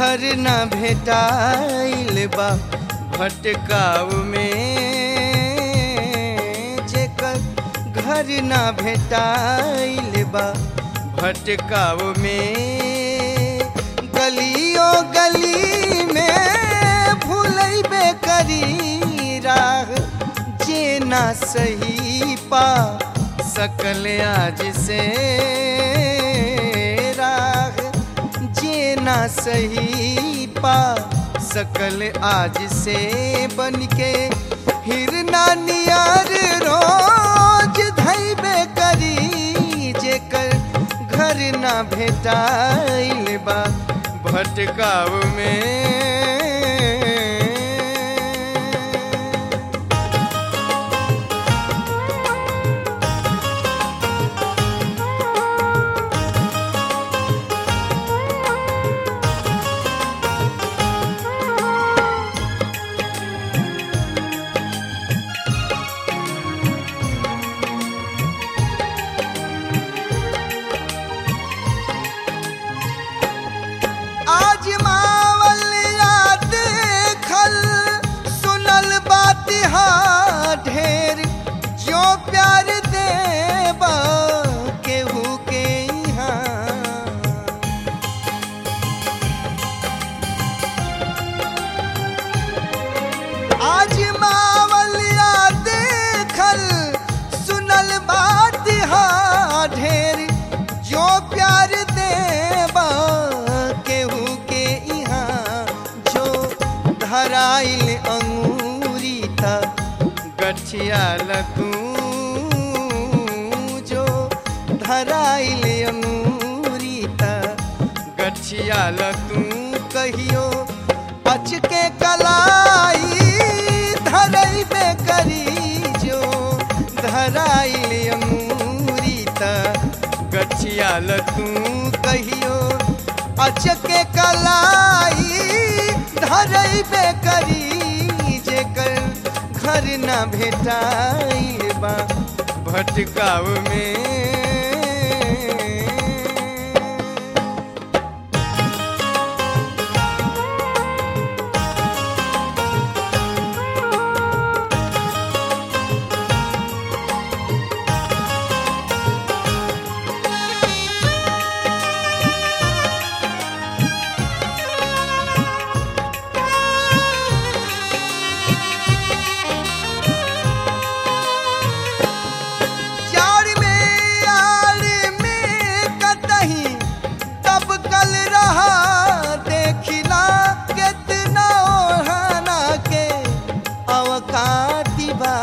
घर न भेटाइल बा भटकाव में जेकर घर न भेटाइल बा भटकाव में गलियों गली में भूलैबे करी राह जे ना सही पा सकल आज से राह जे ना सही पा सकल आज से बन के हिरना नियर रोज धैबे करी जेकर घर ना भेटाइल बा भटकाव में आज मावल याद खल सुनल बात हा ढेर जो प्यार देबा केहू के यहाँ आज मावलिया देखल सुनल बात हा ढेर जो प्यार देबा केहू के यहाँ जो धराइल अंगूरी था गठियाल तू जो धराइल अंगूरी था गठियाल तू कहियो अचके कलाई धरैबे करी जो धराइल अंगूरी त गठियाल तू कहियो अचके कलाई धरैबे करी जेकर घर न भेटाइल बा भटकाव में चार में आड़ में कतही तब कल रहा देखिला कितना ओढ़ाना के अवकाती बा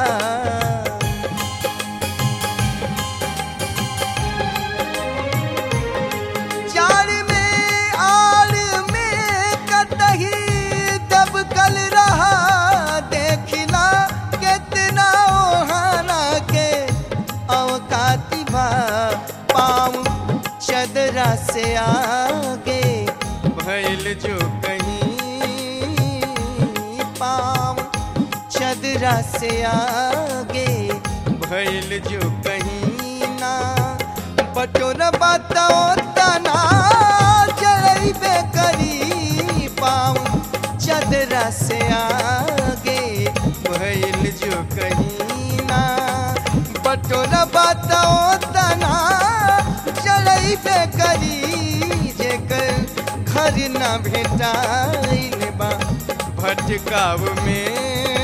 चार में आड़ में कतही तब कल रहा देखिला कितना ओढ़ाना के अवकाती बा पाँव चदरा से आगे भैल जो कहीं पाँव चदरा से आगे भैल जो कहीं ना बटोर बताओ तना जड़ैबे करी पाँव चदरा से आगे भैल जो कहीं ना बटोर बताओ तना जड़ैबे करी जेकर घर न भेटाइल बा भटकाव में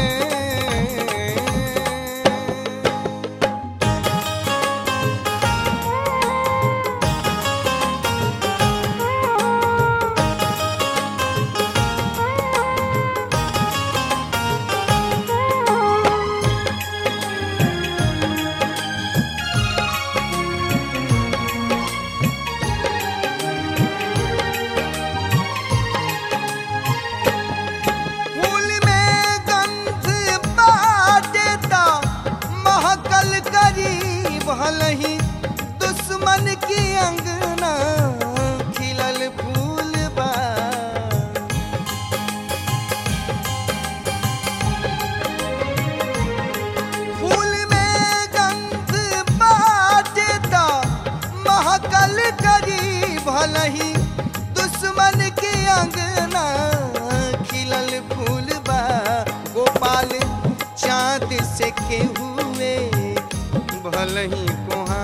फूल में से के हुए भल ही कोहा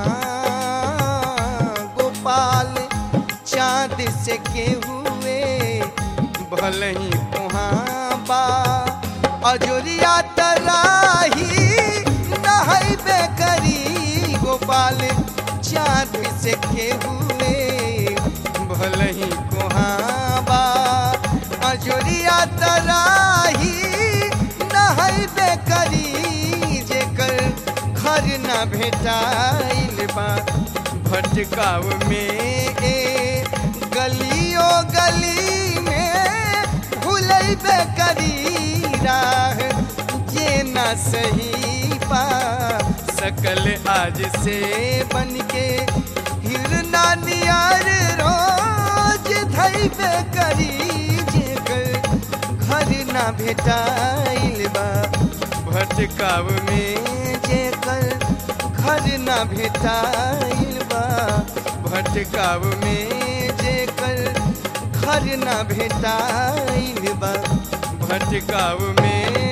गोपाल चाँद से के हुए भल ही कोहा बा अजोरिया तराही नहैबे करी गोपाल चाँद से के हुए भल ही कोहा बा अजोरिया तराही नहैबे करी जेकर घर न भेटाइल बा भटकाव में ए गलियो गली में भूलैबे करी राह जे न सही पा सकल आज से बन के हिरना नियर रोज धैबे करी जेकर घर न भेटाइल बा भटकाव में जेकर घर न भेटाइल बा भटकाव में जेकर घर न भेटाइल बा भटकाव में